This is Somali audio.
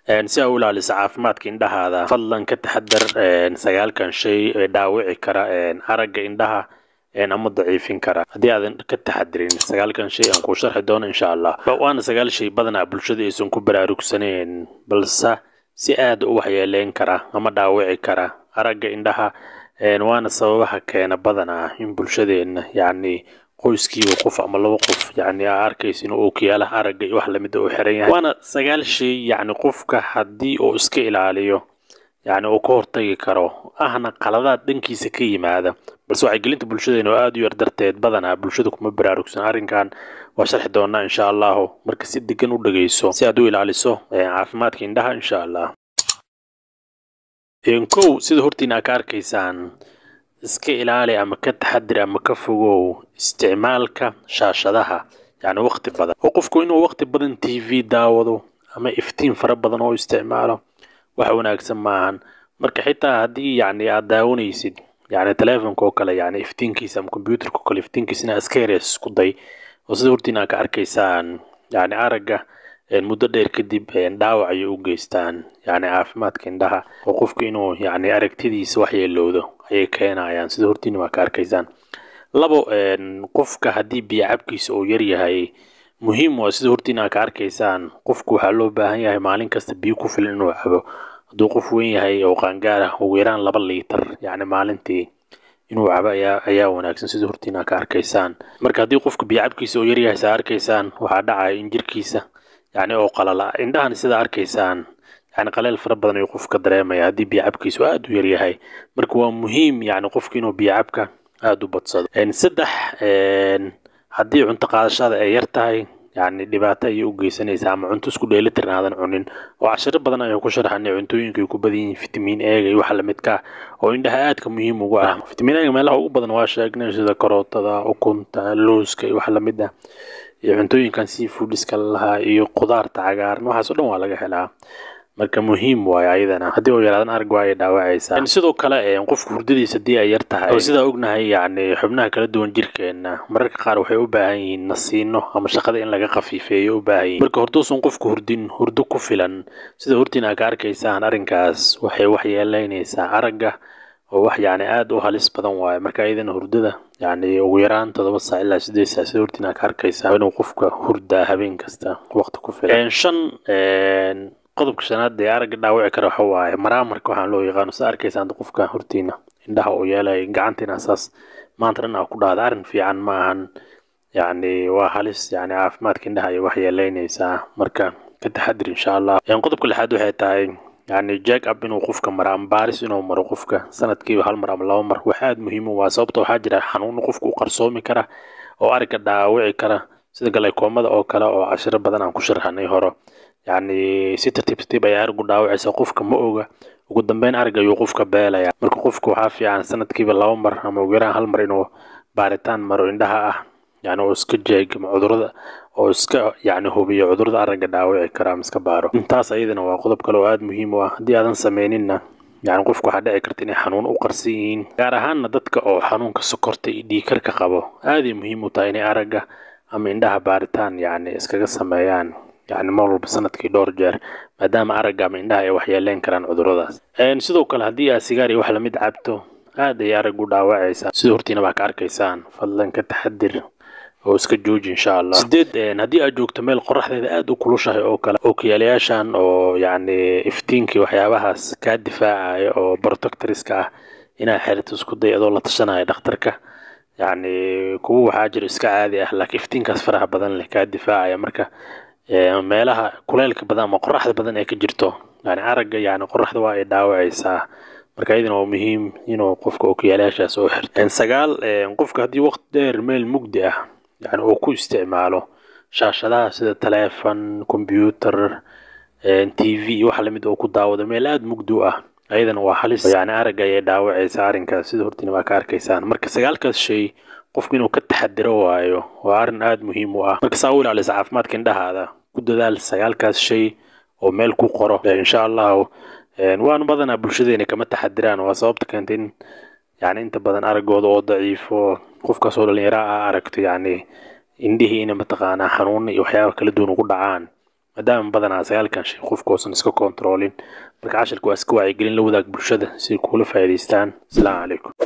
si aa u ilaaliso caafimaadka indhahaada fadlan ka taxadar sagaalkan shay ee dhaawici kara aragga indhaha ama daciifin kara haddii aadan ka taxadirin sagaalkan shay aan kuu sharxi doono insha allah waana sagaal shay badanaa bulshada aysan ku baraarugsaneen balse si aad u waxyeeleyn kara ama dhaawici kara aragga indhaha waana sababaha keena badanaa in bulshadeenna yacni qoyskiiba qof ama laba qof yacni aa arkaysa inuu ookiyaalaha aragga iyo wax lamida uu xiran yahay waana sagaal shay yacni qofka haddii uu iska ilaaliyo yacni uu ka hortagi karo ahna qaladaad dhankiisa ka yimaada balse wacyigelinta bulshadeena oo aada u yar darteed badanaa bulshada kuma baraarugsan arrinkan waa sharxi doonaa insha allahu marka si degan u dhegeyso si aad u ilaaliso caafimaadka indhaha insha allah kow sida hortiina aa ka arkaysaan iska ilaali ama ka taxadir ama ka fogow isticmaalka shaashadaha yacni waqti badan oo qofku inuu waqti badan t v daawado ama iftiin fara badan oo isticmaalo wax wanaagsan maahan marka xitaa haddii yacni aad daawanaysid yacni telefonka oo kale yacni iftiinkiisa ama computerka oo kale iftiinkiisa inaa iska yareys isku day oo sida hortiina aa ka arkaysaan yacni aragga muddo dheer kadib dhaawac ayay u geystaan yacni caafimaadka indhaha oo qofku inuu yacni aragtidiisa waxyeelowdo ayay keenayaan sida hortiina waa ka arkaysaan labo qofka haddii biyo cabkiisa uu yar yahay muhiim waa sida hortiina aa ka arkaysaan qofku waxaa loo baahan yahay maalin kasta biyo ku filan inuu cabo hadduu qof weyn yahay oo qaangaar ah ugu yaraan laba liitar yacni maalintii inuu cabo ayaa ayaa wanaagsan sida hortiina aa ka arkaysaan marka haddii qofka biyo cabkiisa uu yar yahay saa arkaysaan waxaa dhacaya in jirkiisa yacni oo qalala indhahan sida arkaysaan yacni qaleel fara badan ayuu qofka dareemaya haddii biyo cabkiisu aada u yar yahay marka waa muhiim yacni qofka inuu biyo cabka aada u badsado saddex haddii cunto qaadashada ay yar tahay yacni dhibaato ayay u geysanaysaa ama cunto isku dheelitiran aadan cunin oo cashiro badan ayaan ku sharxanay cuntooyinka ay ku badan yihiin fitamiin eega iyo waxa lamidka oo indhaha aadka muhiim ugu ah fitamiin eega meelaha ugu badan waa sheegnay sida karootada ukunta looska iyo waxa lamid ah iyo cuntooyinkan seafoodiska lahaa iyo qudaarta cagaaran waxaas oo dhan waa laga helaa marka muhiim waayo ayadana haddii uu yaraadan arag waa ay dhaawacaysaa sidoo kale qofka hurdadiisa haddii ay yar tahay oo sidaa ognahay yacni xubnaha kala duwan jirkeena mararka qaar waxay u baahan yihiin nasiino ama shaqada in laga khafiifeeyo u baahan yihin marka horduusan qofku hurdin hurdo ku filan sida hortiina aa ka arkaysaan arrinkaas waxay waxyeeleynaysaa aragga oo wax yacni aada u halis badan waayo marka ayadana hurdada yacni ugu yaraan toddoba saac ilaa sideed saac sida hortiina aa ka arkaysaa inuu qofka hurdaa habeen kasta waqti ku filan shan qodobka shanaad ee aragga dhaawici kara waxa waaye maraamarka waxaan loo yaqaano sida arkaysaan qofka hortiina indhaha uu yeelay gacantiina saas maanta dhan aa ku dhahda arrin fiican ma ahan yacni waa halis yacni caafimaadka indhaha ayay waxyeeleynaysaa marka ka taxadir insha allah qodobka lixaad waxay tahay yacni jack up inuu qofka maro ama baaris inuu maro qofka sanadkiiba hal mar ama laba mar wax aada muhiim u waa sababta waxaa jira xanuuno qofka u qarsoomi kara oo aragga dhaawici kara sida galeekoomada oo kale oo cashiro badan aan ku sharxanay horo yacni si tartiib tartiib ayaa araggu dhaawacaysa qofka ma oga ugu dambeyn arag ayuu qofka beelaya marka qofka waxaa fiican sanadkiiba laba mar ama ugu yaraan hal mar inuu baaritaan maro indhaha ah yacni oo iska jeegamo cudurada oo iska yacni hubiyo cudurada aragga dhaawici kara ama iska baaro intaas ayadana waa qodob kale oo aada muhiim u ah haddii aadan sameyninna yacni qofka waxaa dhici karta inay xanuun u qarsan yihiin gaar ahaanna dadka oo xanuunka sokorta iyo dhiikarka qabo aaday muhiim u tahay inay aragga ama indhaha baaritaan yacni iskaga sameeyaan yacni mar walba sanadkii dhowr jeer maadaama aragga ama indhaha ay waxyeeleyn karaan cuduradaas sidoo kale haddii aad sigaar iyo wax lamid cabto aad ay araggu dhaawacaysaa sida hortiina baa ka arkaysaan fadlan ka taxadir oo iska jooji insha allah sideed haddii aad joogto meel qoraxdeeda aada u kulushahay oo kale ookiyaalayaashan oo yacni iftiinkii waxyaabahaas kaa difaacaya oo protectoriska ah inaad xerito isku day adoo la tashanaya dhakhtarka yacni kuwa waxaa jiro iska caadi ah laakiin iftiinkaas faraha badan leh kaa difaacaya marka meelaha kuleylka badan ama qoraxda badan ee ka jirto yani aragga yani qoraxda waa ay dhaawacaysaa marka iyadana waa muhiim inuu qofka ookiyaalayaashaas oo xirto sagaal qofka haddii waqti dheer meel mugdi ah yani uu ku isticmaalo shaashadaha sida taleefon combyuter t v waxa lamid oo ku daawado meel aada mugdi u ah ayadana waa halis yani aragga ayay dhaawacaysaa arrinkaas sida hortiina waa ka arkaysaan marka sagaalkaas shay qofku inuu ka taxadiro waayo waa arrin aada muhiim u ah marka saa u ilaalisa caafimaadka indhahaada ku dadaal sagaalkaas shay oo meel ku qoro insha allahu waanu badanaa bulshadeena kama taxadiraan waa sababta keentay in yani inta badan araggooda oo daciifo qofkaas oo dhalinyaro ah aragto yani indhihii ina mataqaanaa xanuuna iyo waxyaaba kala duwan ugu dhacaan maadaama badanaa sagaalkan shay qofku uusan iska kontroolin marka cashirka waa iska wacyigelin la wadaag bulshada si ay kuula faa'iidaystaan asalaamu calaykum